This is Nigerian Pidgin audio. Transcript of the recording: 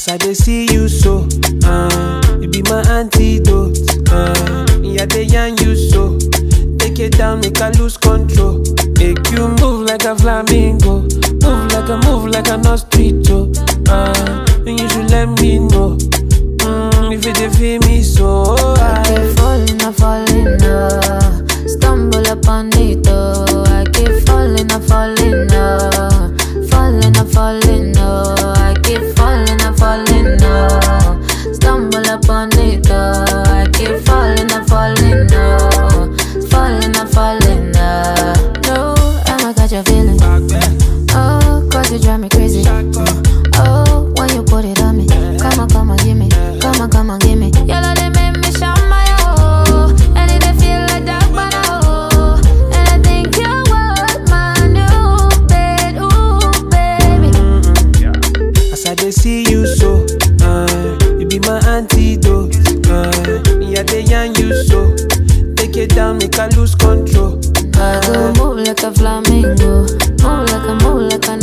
As I dey see you so, uh, you be my antidote. Uh, yeah, they yarn you so. Take it down, make I lose control. Make you move like a flamingo, move like a move like an ostrich. Uh, and you should let me know. Mm, if you dey feel me so. I I keep falling, I falling, uh, stumble upon it, oh. I keep falling, I falling, uh, falling, I falling, oh. I keep falling, I falling, oh. Stumble upon it, oh. I keep falling, I falling, oh. Falling, I falling, uh. No, I'ma catch a feeling. Oh, cause you drive me crazy. Oh, when you put it on me. Come on, come on, give me. Come on, come on, give me. Your love, they make me shout my oh. And it they feel like that, but oh. And I think you want my new bed, ooh, baby. As I dey see you so, uh, you be my antidote. Uh, yeah, they yarn you so. Take it down, make I lose control. I go move like a flamingo. Move like a, move like a